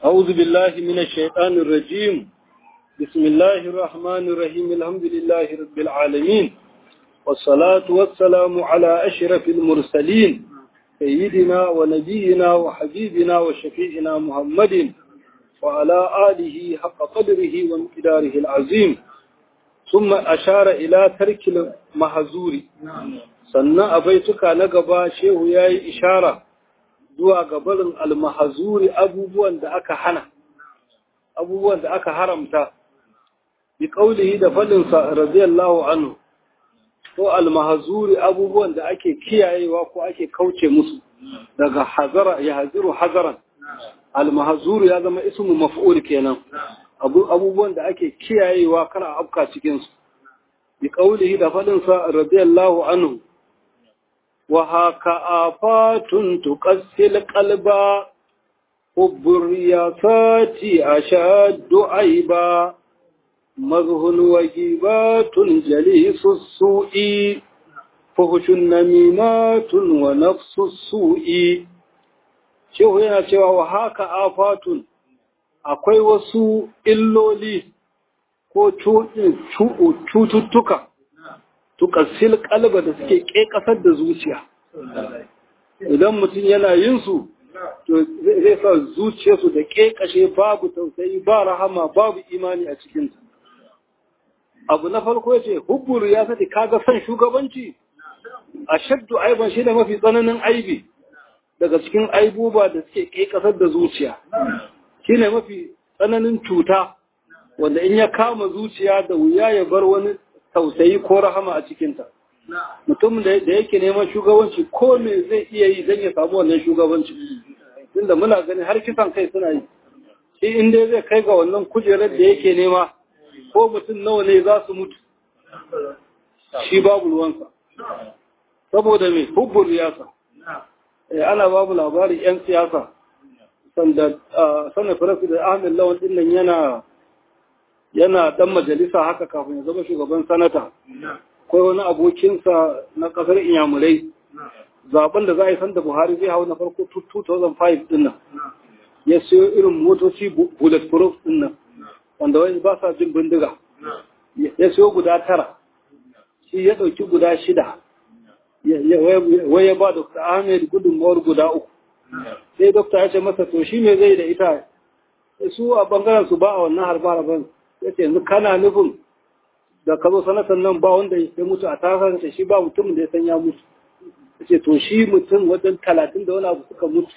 أعوذ بالله من الشيطان الرجيم بسم الله الرحمن الرحيم الحمد لله رب العالمين والصلاة والسلام على أشرف المرسلين سيدنا ونبينا وحبيبنا وشفيعنا محمد وعلى آله حق قدره وامتداره العظيم ثم أشار إلى ترك المحزور sannan a baituka na gaba shehu ya yi ishara zuwa gabarin almahazuri abubuwan da aka hana abubuwan da aka haramta bi kaulihi da faɗinsa radiyallahu anhu ko almahazuri abubuwan da ake kiyayewa ko ake kauce musu daga hazara ya haziru hazaran almahazuri ya zama ismu maf'ul kenan abubuwan da ake kiyayewa kar a afka cikin su bi kaulihi da faɗinsa radiyallahu anhu وهاك آفات تقسي القلب حب الرياضات أشد عيبا مزه وجيبات جليس السوء فهش النميمات ونفس السوء shehu yana cewa wa haka afatun akwai wasu illoli ko cututtuka tukassil kalba da suke ƙeƙasar da zuciya idan mutum yana yin su to zai sa zuciyarsu da ƙeƙashe babu tausayi ba rahama babu imani a cikinta abu na farko ya ce hubburu ya sati kaga son shugabanci a shaddu aiban shi da mafi tsananin aibi daga cikin aibuba da suke ƙeƙasar da zuciya shi ne mafi tsananin cuta wanda in ya kama zuciya da wuya ya bar wani tausayi ko rahama a cikinta. Mutum da yake neman shugabanci ko me zai iya yi don ya samu wannan shugabanci. Tunda muna gani har kisan kai suna yi. Shi inda zai kai ga wannan kujerar da yake nema ko mutum nawa ne za su mutu. Shi babu ruwansa. Saboda me hubbur riyasa. Ana babu labarin 'yan siyasa. Sanda sanar farasu da Ahmed Lawan ɗin nan yana yana dan majalisa haka kafin ya zama shugaban sanata akwai wani abokinsa na kasar inyamurai zaben da za a yi sanda buhari zai hau na farko 2005 din nan ya siyo irin motoci bulletproof din nan wanda wani ba sa jin bindiga ya siyo guda tara shi ya ɗauki guda shida wai ya ba dr ahmed gudunmawar guda uku sai dokta ya ce masa to shi me zai da ita su a bangaren su ba a wannan harba harban ya ce yanzu kana nufin da ka zo sanatan nan ba wanda ya mutu a tasar da shi ba mutum da ya san ya mutu ya ce to shi mutum wajen talatin da wani abu suka mutu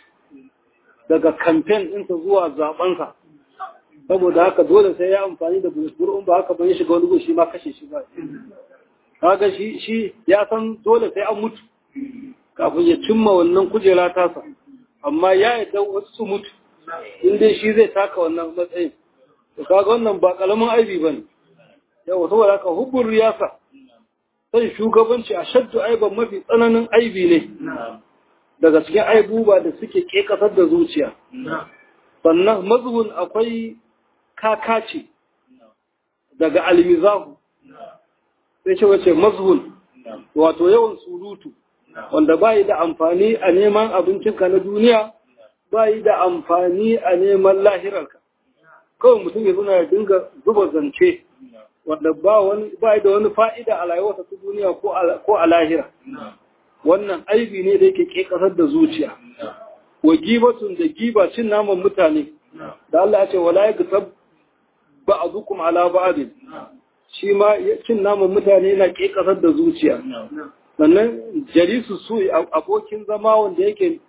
daga kamfen ɗinsa zuwa zaɓensa saboda haka dole sai ya amfani da bulletproof ba haka ban shiga wani gushi shi ma kashe shi ba kaga shi shi ya san dole sai an mutu kafin ya cimma wannan kujera tasa amma ya yadda wasu su mutu in dai shi zai taka wannan matsayin to kaga wannan ba kalamin aibi bane yawa saboda haka hubbur riyasa sai shugabanci a shaddu aiban mafi tsananin aibi ne daga cikin aibuba da suke kekasar da zuciya sannan mazhun akwai kakaci daga almizahu sai ce wace mazhun wato yawan surutu wanda bai da amfani a neman abincinka na duniya bai da amfani a neman lahirarka kawai mutum ya zuna ya dinga zuba zance wanda ba wani ba da wani fa'ida a rayuwarsa ta duniya ko a lahira wannan aibi ne da yake ke kasar da zuciya wa gibatun da giba cin naman mutane da Allah ya ce wala yaktab ba'dukum ala ba'd shi ma cin naman mutane yana ke kasar da zuciya sannan jalisu su abokin zama wanda yake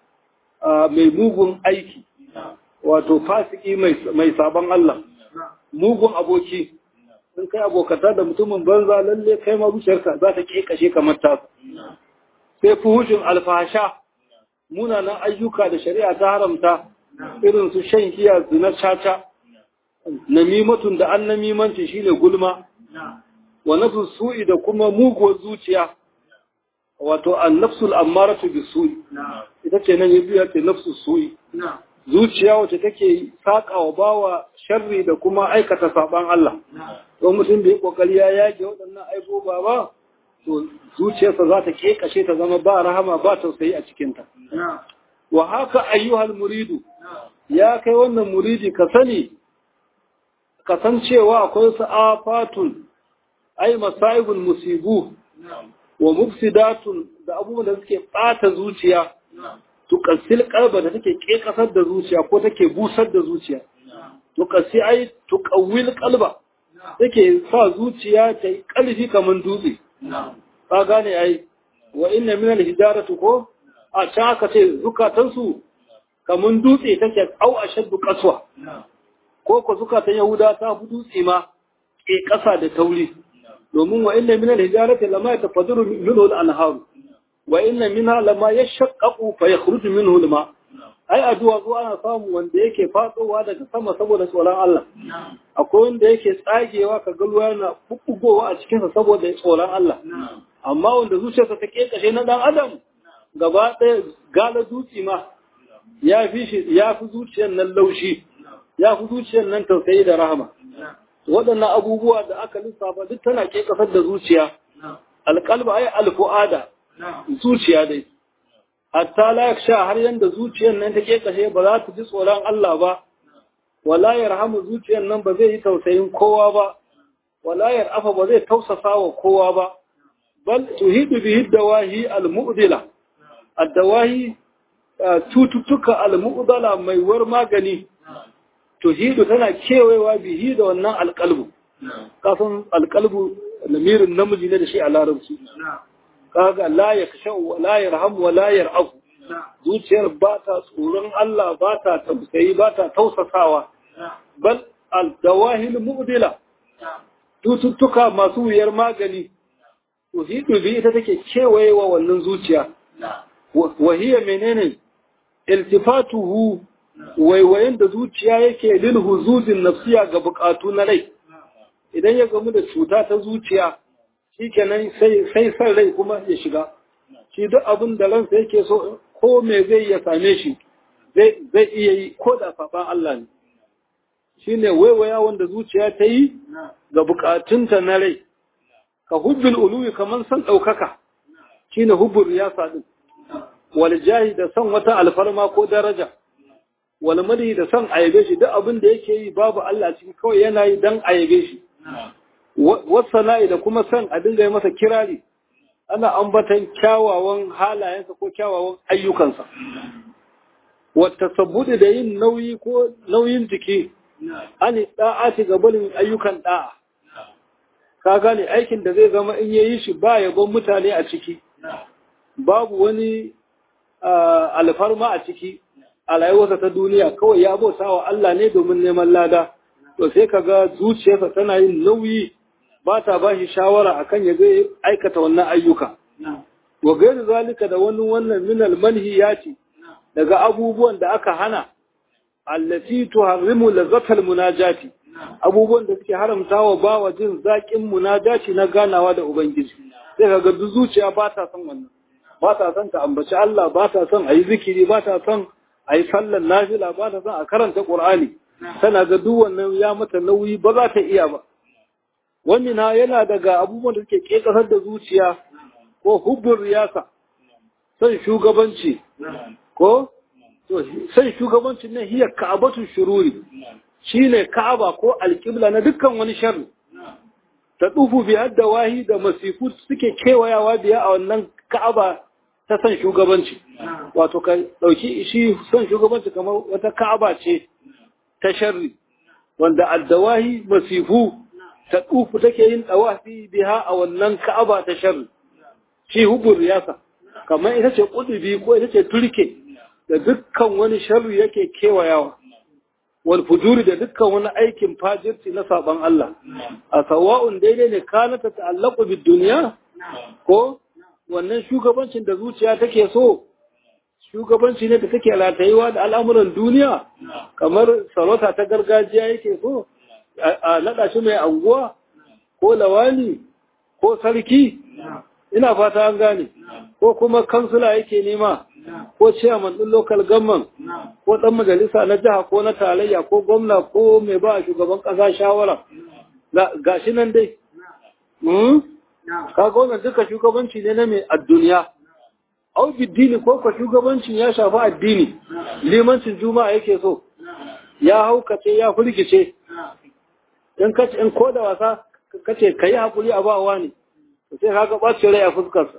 mai mugun aiki wato fasiki mai sabon Allah mugun aboki sun kai abokata da mutumin banza lalle kai ma zuciyarka za ta kashe kamar ta sai fuhushin alfahasha munanan ayyuka da shari'a ta haramta irin su shan giya zina caca namimatun da an namimanci shine gulma wa nafsu su'i da kuma muguwar zuciya wato an nafsul ammaratu bisu'i ita ce nan yabi ya ce nafsu su'i zuciya wacce take saƙa wa bawa sharri da kuma aikata saɓan Allah. Don mutum da ya ƙoƙari ya yage waɗannan aiboba ba, to zuciyarsa za ta ƙeƙashe ta zama ba rahama ba tausayi a cikinta. Wa haka ayyuhal muridu, ya kai wannan muridi ka sani ka san cewa akwai su afatun ai masaibul musibu wa mufsidatun da abubuwan da suke bata zuciya tuqassil qalba da take kekasar da zuciya ko take busar da zuciya tuqassi ai tuqawwil qalba take sa zuciya ta yi ƙarfi kamar dutse ka gane ai wa inna min al-hijarati ko a can aka ce zukatansu kamar dutse take au ashaddu qaswa ko ko zukatan yahuda ta fi dutse ma ke ƙasa da tauri domin wa inna min al-hijarati lama yatafaddaru minhu al-anhar wa inna minha lama yashaqqaqu fa yakhruju minhu al-ma ai addu'a zuwa ana samu wanda yake fatsowa daga sama saboda tsoron Allah akwai wanda yake tsagewa ka ga ruwa yana bubbugowa a cikin sa saboda tsoron Allah amma wanda zuciyarsa ta kekashe na dan adam gaba ɗaya gala dutse ma ya fi shi ya fi zuciyar nan laushi ya fi zuciyar nan tausayi da rahama waɗannan abubuwa da aka lissafa duk tana ke kasar da zuciya alƙalba ai alfu'ada zuciya dai hatta la yaksha har yanda zuciyar nan take kashe ba za ta ji tsoron Allah ba wala yarhamu zuciyar nan ba zai yi tausayin kowa ba wala yarafa ba zai tausasa wa kowa ba bal tuhidu bihi dawahi almu'dila ad-dawahi cututtuka almu'dala mai war magani tuhidu tana kewayewa bihi da wannan alƙalbu kasan alƙalbu lamirin namiji ne da shi a larabci kaga la yaksha wa la yarham wa la yar'afu zuciyar ba ta tsoron Allah ba ta tausayi ba ta tausasawa bal al-dawahil mu'dila tututtuka masu wuyar magani tuhidu bi ita take kewayewa wannan zuciya wa hiya menene iltifatuhu waiwayen da zuciya yake lil huzuzin nafsiya ga bukatu na rai idan ya gamu da cuta ta zuciya shikenan sai sai san rai kuma ya shiga shi duk abin da ransa yake so ko me zai ya same shi zai zai iya yi ko da saban Allah ne shine waiwaya wanda zuciya ta yi ga bukatunta na rai ka hubbil uluwi kaman san daukaka shine hubbur riyasa din wal jahi da san wata alfarma ko daraja wal madi da san ayabe shi duk abin da yake yi babu Allah cikin kawai yana yi dan ayabe shi wasana'i da kuma san a dinga yi masa kirari ana ambatan kyawawan halayensa ko kyawawan ayyukansa wata sabbudi da yin nauyi ko nauyin jiki ani da'ati ga barin ayyukan da'a ka gane aikin da zai zama in yayi shi ba yabon mutane a ciki babu wani alfarma a ciki a rayuwarsa ta duniya kawai ya bauta wa Allah ne domin neman lada to sai ka ga zuciyarsa tana yin nauyi ba ta ba shi shawara akan ya zai aikata wannan ayyuka wa gairu zalika da wani wannan minal manhiyati daga abubuwan da aka hana allati tuharrimu lazzatal munajati abubuwan da suke haramta wa bawa jin zaƙin munajati na ganawa da ubangiji sai ka ga zuciya ba ta son wannan ba ta son ta ambaci Allah ba ta son a yi zikiri ba ta son a yi sallar nafila ba ta son a karanta Qur'ani tana ga duk wannan ya mata nauyi ba za ta iya ba wannan na yana daga abubuwan da suke kekasar da zuciya ko hubbur riyasa son shugabanci ko to sai shugabancin nan hiya ka'abatu shururi shine ka'aba ko alqibla na dukkan wani sharri ta dufu bi wahi da masifu suke kewayawa biya a wannan ka'aba ta san shugabanci wato ka dauki shi son shugabanci kamar wata ka'aba ce ta sharri wanda addawahi masifu ta dufu take yin dawafi biha a wannan ka'aba ta sharri shi hubur riyasa kamar ita ce kudubi ko ita ce turke da dukkan wani sharri yake kewayawa wal fujuri da dukkan wani aikin fajirci na saban Allah a sawa'un daidai ne kana ta ta'allaqu bid dunya ko wannan shugabancin da zuciya take so shugabanci ne da take ratayewa da al'amuran duniya kamar sarauta ta gargajiya yake so a nada shi mai anguwa ko lawani ko sarki ina fata an gane ko kuma kansula yake nema ko chairman din local government ko dan majalisa na jiha ko na tarayya ko gwamna ko mai ba shugaban kasa shawara gashi nan dai hmm kaga wannan duka shugabanci ne na mai adduniya au biddini ko ko shugabancin ya shafi addini limancin juma'a yake so ya haukace ya firgice in kace in ko da wasa kace kai hakuri a bawa ne sai kaga bacin rai a fuskarsa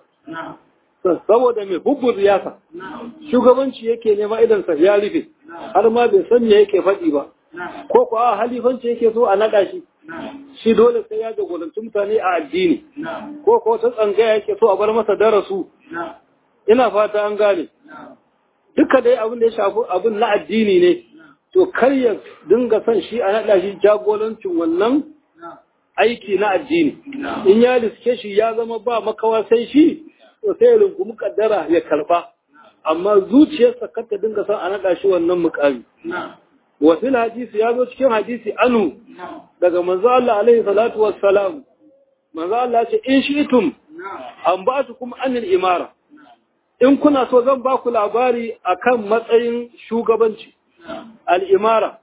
saboda mai hubbun riyasa shugabanci yake nema idan sa ya rufe har ma bai san me yake faɗi ba ko ko a halifanci yake so a naɗa shi shi dole sai ya jagoranci mutane a addini ko ko ta tsangaya yake so a bar masa darasu ina fata an gane duka dai abin da ya shafi abin na addini ne to kar ya dinga son shi a naɗa shi jagorancin wannan aiki na addini in ya riske shi ya zama ba makawa sai shi to sai ya rungumi kaddara ya karba amma zuciyarsa kar ta dinga son a naɗa shi wannan mukami wa fil hadisi ya zo cikin hadisi anu daga manzo Allah alaihi salatu wassalam manzo Allah ya ce in shi'tum an ba su kuma anil imara in kuna so zan ba ku labari akan matsayin shugabanci al'imara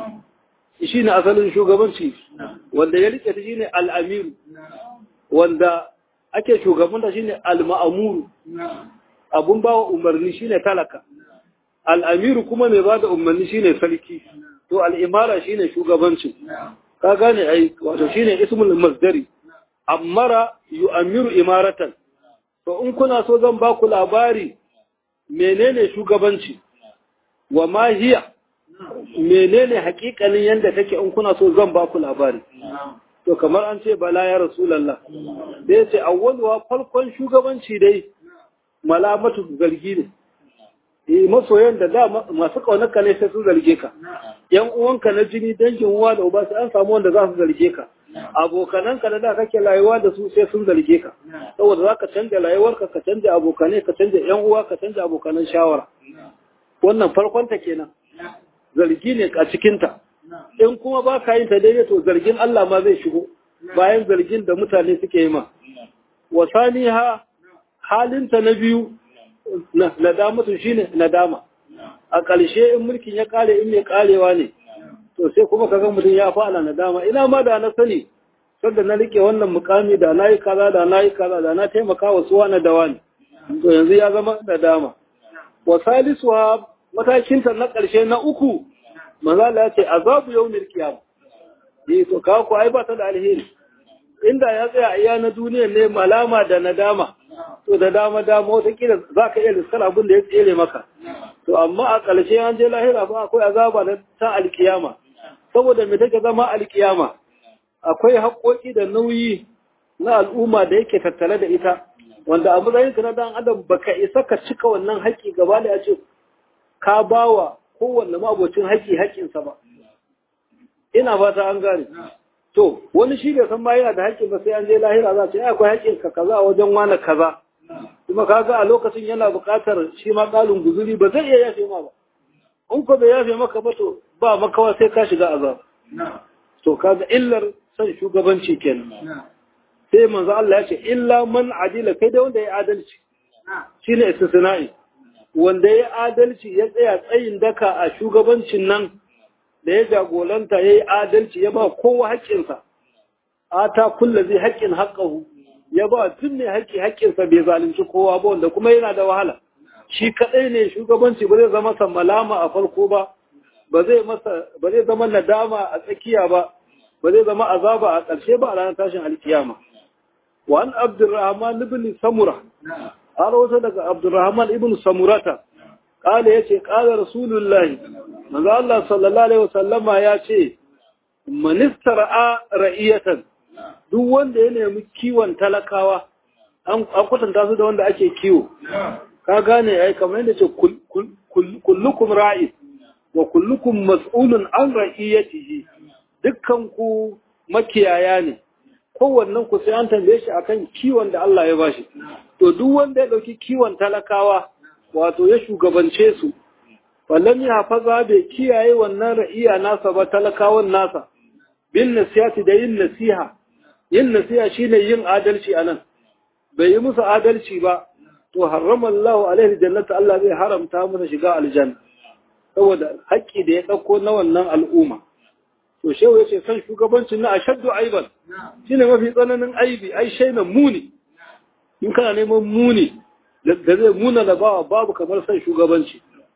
shi ne asalin shugabanci wanda ya rike ta shi ne al'amiru wanda ake shugabanta shi ne al'amuru abun ba wa umarni shi ne talaka al'amiru kuma mai ba da umarni shi ne sarki to al'imara shi ne shugabanci ka gane ai wato shi ne ismul masdari ammara yu'amiru imaratan to in kuna so zan ba ku labari menene shugabanci wa ma hiya menene hakikalin yanda take in kuna so zan ba ku labari to kamar an ce bala ya rasulullah da yace awwaluwa farkon shugabanci dai malamatu zargi ne eh masoyan da da masu kaunarka ne sai su zarge ka yan uwanka na jini dangin uwa da uba sai an samu wanda za su zarge ka abokananka da da kake rayuwa da su sai sun zarge ka saboda za ka canja rayuwarka ka canja abokanai ka canja yan uwa ka canja abokanan shawara wannan farkon ta kenan zargi ne a cikinta in kuma ba ka yin ta daidai to zargin Allah ma zai shigo bayan zargin da mutane suke yi ma wasani ha halinta na biyu nadamatu shine nadama a ƙarshe in mulkin ya kare in mai karewa ne to sai kuma kaga mutum ya fara nadama ina ma da na sani sanda na rike wannan mukami da nayi kaza da nayi kaza da na taimaka wa suwa na dawani to yanzu ya zama nadama wa salisuwa matakinta na ƙarshe na uku manzo Allah ya ce azabu yawmil qiyam eh to ka ku ai ba ta da alheri inda ya tsaya iya na duniya ne malama da nadama to da dama dama wata kila zaka iya lissar abin da ya tsere maka to amma a ƙarshe an je lahira ba akwai azaba da ta alkiyama saboda me take zama alkiyama akwai haƙoƙi da nauyi na al'umma da yake tattale da ita wanda a matsayin ka na dan adam baka isa ka cika wannan haƙƙi gaba da ya ce ka bawa kowanne mabocin haƙƙi haƙƙinsa ba ina fata an gane to wani shi bai san ma yana da haƙƙi ba sai an je lahira za ta yi akwai haƙƙin ka kaza a wajen wani kaza kuma kaga a lokacin yana buƙatar shi ma ƙalin guzuri ba zai iya yafe ma ba in ko bai yafe maka ba to ba makawa sai ka shiga azab to kaga illar san shugabanci kenan sai manzo Allah ya ce illa man adila kai da wanda ya adalci shine istisna'i wanda ya adalci ya tsaya tsayin daka a shugabancin nan da ya jagolanta ya yi adalci ya ba kowa haƙƙinsa ata kulla zai haƙƙin haƙƙahu ya ba tun ne haƙƙi haƙƙinsa bai zalunci kowa ba wanda kuma yana da wahala shi kaɗai ne shugabanci ba zai zama malama a farko ba ba zai masa ba zai zama nadama a tsakiya ba ba zai zama azaba a ƙarshe ba a ranar tashin alkiyama wa an abdurrahman ibn samura har wata daga abdurrahman ibn samurata kala yace kala rasulullahi manzo Allah sallallahu alaihi wasallama yace manistara ra'iyatan duk wanda ya nemi kiwon talakawa an kwatanta su da wanda ake kiwo ka gane ai kamar yadda ce kullukum ra'i wa kullukum mas'ulun an ra'iyatihi dukkan ku makiyaya ne kowannen ku sai an tambaye shi akan kiwon da Allah ya bashi to duk wanda ya dauki kiwon talakawa wato ya shugabance su wallan ya hafaza bai kiyaye wannan ra'iya nasa ba talakawan nasa bin nasihati da yin nasiha yin nasiha shine yin adalci anan bai yi musu adalci ba to harrama Allah alaihi jannata Allah zai haramta masa shiga aljanna saboda haƙƙi da ya ɗauko na wannan al'umma to shehu ya ce san shugabancin na ashaddu aiban shine mafi tsananin aibi ai shainan muni in kana neman muni da zai muna da bawa babu kamar san shugabanci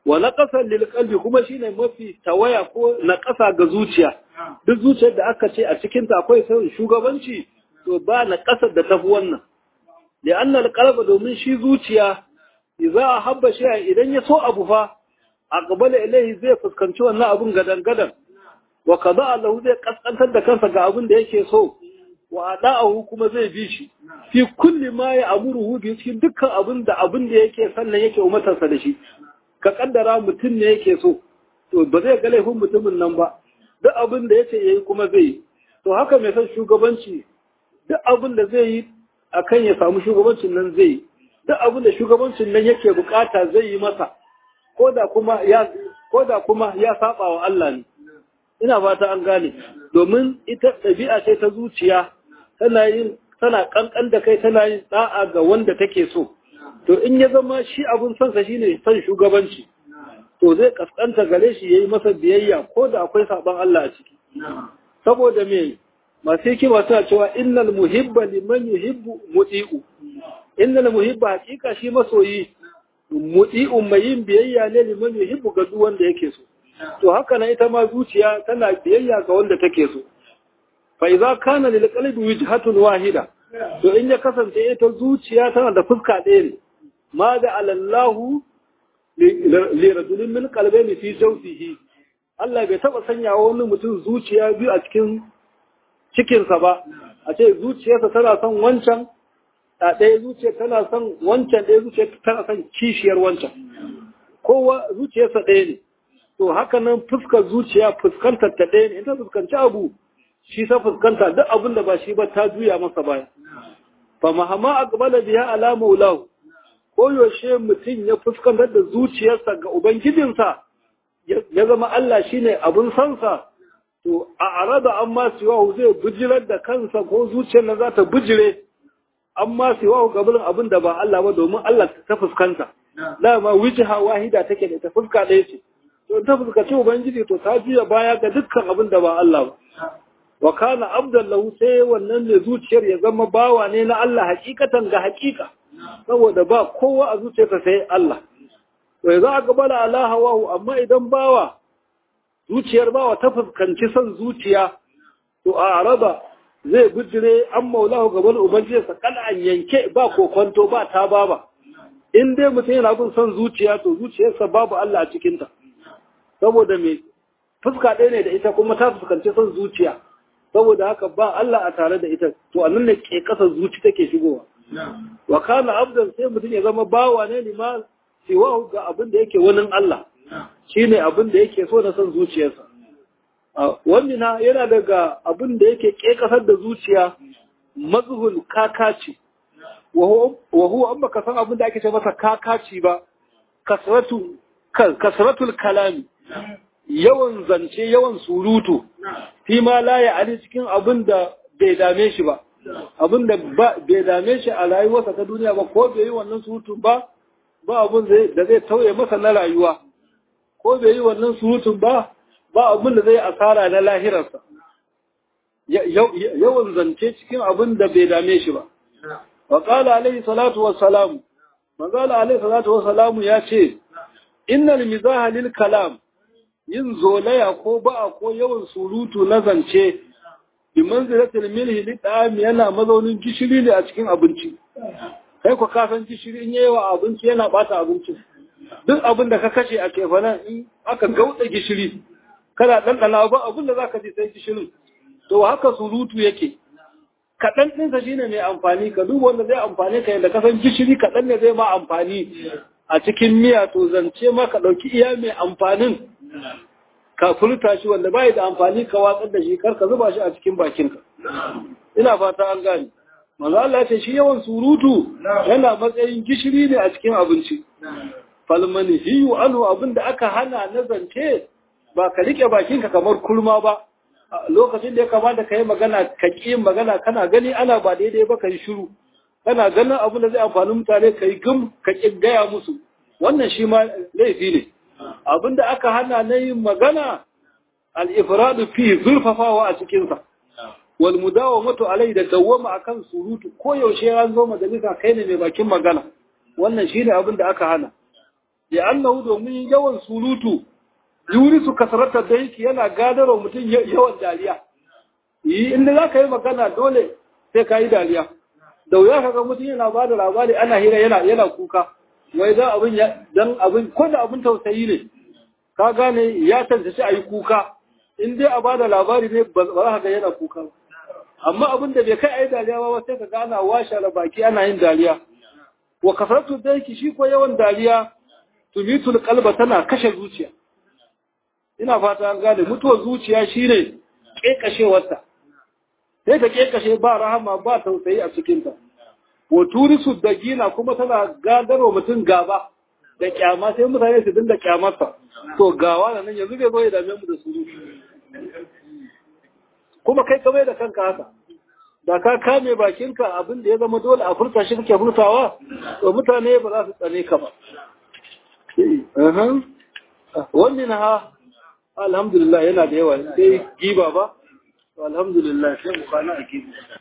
wa naqasan lil qalbi kuma shine mafi tawaya ko naqasa ga zuciya duk zuciyar da aka ce a cikin ta akwai son shugabanci to ba naqasar da tafi wannan li'anna al-qalba domin shi zuciya idza habba shay'a idan ya so abu fa aqbala ilayhi zai fuskanci wannan abun gadan gadan wa qada lahu zai kaskantar da kansa ga abin da yake so wa ada'ahu kuma zai bi shi fi kulli ma ya amuruhu bi cikin dukkan abin da abin da yake sannan yake umatarsa da shi ka kaddara mutum ne yake so to ba zai ga laifin mutumin nan ba duk abin da yace yayi kuma zai yi to haka mai son shugabanci duk abin da zai yi akan ya samu shugabancin nan zai yi duk abin da shugabancin nan yake bukata zai yi masa koda kuma ya koda kuma ya saba wa Allah ne ina fata an gane domin ita ɗabi'a ce ta zuciya tana yin tana kankan da kai tana yin da'a ga wanda take so to in ya zama shi abun son sa shine son shugabanci to zai kaskanta gare shi yayi masa biyayya ko da akwai saban Allah a ciki saboda me masu hikima suna cewa innal muhibba liman yuhibbu muti'u innal muhibba hakika shi masoyi muti'u mai yin biyayya ne liman yuhibbu ga duk wanda yake so to haka nan ita ma zuciya tana biyayya ga wanda take so fa idza kana lil qalbi wijhatun wahida to in ya kasance ita zuciya tana da fuska ɗaya ne ma da alallahu li rajulin min qalbayni fi jawfihi Allah bai taba sanya wani mutum zuciya biyu a cikin cikinsa ba a ce zuciyarsa tana son wancan a ɗaya zuciya tana son wancan ɗaya zuciya tana son kishiyar wancan kowa zuciyarsa ɗaya ne to haka nan fuskar zuciya fuskantar ta ɗaya ne in ta fuskanci abu shi ta fuskanta duk abin da ba shi ba ta juya masa baya fa mahama aqbala biha ala maulahu ko yaushe mutum ya fuskantar da zuciyarsa ga ubangijinsa ya zama Allah shine abun sansa to a arada amma siwahu zai bujirar da kansa ko zuciyar na za ta bujire amma siwahu gaban abin da ba Allah ba domin Allah ta fuskanta dama wijha wahida take da ta fuska ɗaya ce to ta fuskaci ubangiji to ta juya baya ga dukkan abin da ba Allah ba wa kana abdan lahu sai wannan ne zuciyar ya zama bawa ne na Allah hakikatan ga hakika saboda ba kowa a zuciyarsa sai Allah to za a gabala ala hawahu amma idan bawa zuciyar bawa ta fuskanci son zuciya to a araba zai bijire an maulahu gaban ubangijinsa kan an yanke ba kokonto ba ta baba in dai mutum yana bin son zuciya to zuciyarsa babu Allah a cikinta saboda me fuska ɗaya ne da ita kuma ta fuskanci son zuciya saboda haka ba Allah a tare da ita to annan ne ke kasar zuci take shigowa wa kana abdan sai mutum ya zama bawa ne lima siwa ga abin da yake wani Allah shine abin da yake so na son zuciyarsa wannan yana daga abin da yake ke kasar da zuciya mazhul kakaci wa huwa amma ka san abin da ake ce masa kakaci ba kasratu kasratul kalami yawan zance yawan surutu fi ma la ya ali cikin abin da bai dame shi ba abin da bai dame shi a rayuwarsa ta duniya ba ko bai yi wannan surutun ba ba abin da zai tauye masa na rayuwa ko bai yi wannan surutun ba ba abin da zai asara na lahirarsa yawan zance cikin abin da bai dame shi ba wa qala alaihi salatu wassalam manzala alaihi salatu wassalamu ya ce innal mizaha lil kalam yin zolaya ko ba'a ko yawan surutu na zance bi manzilatil milhi li da'am yana mazaunin gishiri ne a cikin abinci kai ku kasan gishiri in yayi wa abinci yana bata abinci duk abin da ka kashe a kefanan in aka gauda gishiri kana ɗanɗana ba abin da zaka ji sai gishirin to haka surutu yake kaɗan ɗinsa shine mai amfani ka duba wanda zai amfani ka yadda kasan gishiri kaɗan ne zai ma amfani a cikin miya to zance ma ka ɗauki iya mai amfanin ka furta shi wanda bai da amfani ka watsar da shi kar ka zuba shi a cikin bakinka ina fata an gane manzo Allah ya ce shi yawan surutu yana matsayin gishiri ne a cikin abinci falmani hiyu anhu abinda aka hana na zance ba ka rike bakinka kamar kurma ba lokacin da ya kamata ka yi magana ka ƙi magana kana gani ana ba daidai ba ka yi shiru kana ganin abin da zai amfani mutane ka yi gum ka ƙi gaya musu wannan shi ma laifi ne abin da aka hana na yin magana al-ifradu fi zurfafawa a cikinsa wal mudawamatu alai da dawwama akan surutu ko yaushe an zo majalisa kai ne mai bakin magana wannan shine abin da aka hana ya annahu domin yawan surutu yuri su kasarata da yake yana gadarwa mutum yawan dariya yi inda za ka yi magana dole sai ka yi dariya da wuya ka ga mutum yana ba da labari ana hira yana yana kuka wai dan abin dan abin ko da abin tausayi ne ka gane ya tantance a yi kuka in dai a ba da labari ne ba za ka ga yana kuka ba amma abin da bai kai a yi dariya ba sai ka ga ana washe baki ana yin dariya wa kasaratu daiki shi ko yawan dariya tumitul qalba tana kashe zuciya ina fata an gane mutuwar zuciya shine kekashewarta sai ta kekashe ba rahama ba tausayi a cikin ta wa turisu dagina kuma tana gadarwa mutum gaba da kyama sai mutane su dinga kyamarsa to gawa da nan yanzu bai zo ya dame mu da su kuma kai kamar da kanka haka da ka kame bakinka abin da ya zama dole a furta shi kake furtawa to mutane ba za su tsane ka ba wannan ha alhamdulillah yana da yawa sai giba ba alhamdulillah sai mu kana a giba